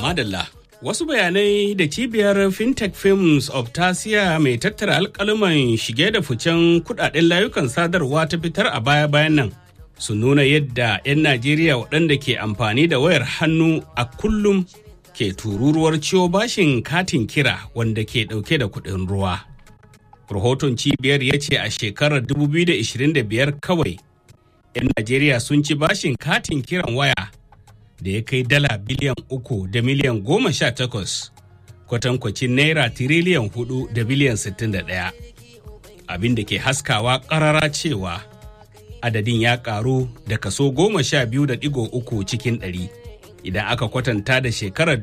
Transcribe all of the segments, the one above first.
Madalla. Wasu bayanai da cibiyar FinTech Films of Tasiya mai tattara alkaluman shige da ficen kudaden layukan sadarwa ta fitar a baya-bayan nan su nuna yadda 'yan Najeriya waɗanda ke amfani da wayar hannu a kullum ke tururuwar ciwo bashin katin kira wanda ke ɗauke da kuɗin ruwa. Rahoton cibiyar ya ce a shekarar 2025 kawai 'yan Najeriya sun ci bashin katin kiran waya da ya kai dala biliyan uku da miliyan goma sha takwas kwatankwacin naira tiriliyan hudu da biliyan sittin da ɗaya abin da ke haskawa ƙarara cewa adadin ya ƙaru da kaso goma sha biyu da ɗigo uku cikin ɗari idan aka kwatanta da shekarar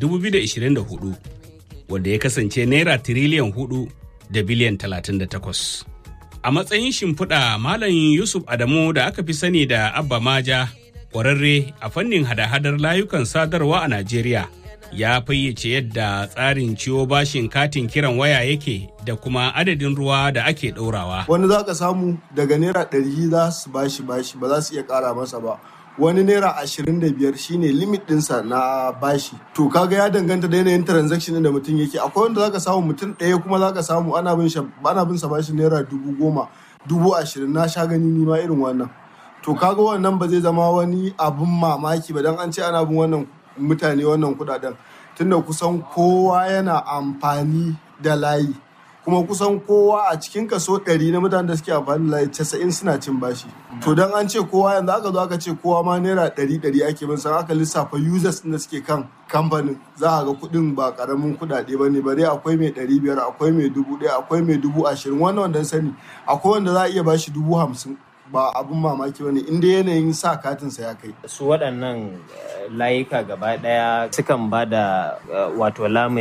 2024 wanda ya kasance naira tiriliyan hudu da biliyan talatin da takwas a matsayin shimfiɗa malam yusuf adamu da aka fi sani da abba maja kwararre a fannin hada-hadar layukan sadarwa a Najeriya ya fayyace yadda tsarin ciwo bashin katin kiran waya yake da kuma adadin ruwa da ake ɗaurawa. Wani za ka samu daga naira ɗari za su bashi bashi ba za su iya ƙara masa ba. Wani naira ashirin da biyar shine limit ɗinsa na bashi. To kaga ya danganta da yanayin transaction da mutum yake. Akwai wanda za ka samu mutum ɗaya kuma za ka samu ana bin sa bashi naira dubu goma, dubu ashirin na sha gani nima irin wannan. to kaga wannan ba zai zama wani abun mamaki ba don an ce ana bin wannan mutane wannan kudaden tunda kusan kowa yana amfani da layi kuma kusan kowa a cikin kaso 100 na mutanen da suke amfani da layi 90 suna cin bashi to don an ce kowa yanzu aka zo aka ce kowa ma naira 100 100 ake bin san aka lissafa users da suke kan kamfanin za a ga kudin ba karamin kudade ba ne bare akwai mai 500 akwai mai 1000 akwai mai 20,000 wannan wanda sani akwai wanda za a iya bashi 50,000 ba abun mamaki bane inda yanayin sa katinsa ya kai. Su waɗannan layuka gaba ɗaya sukan ba da wato lamai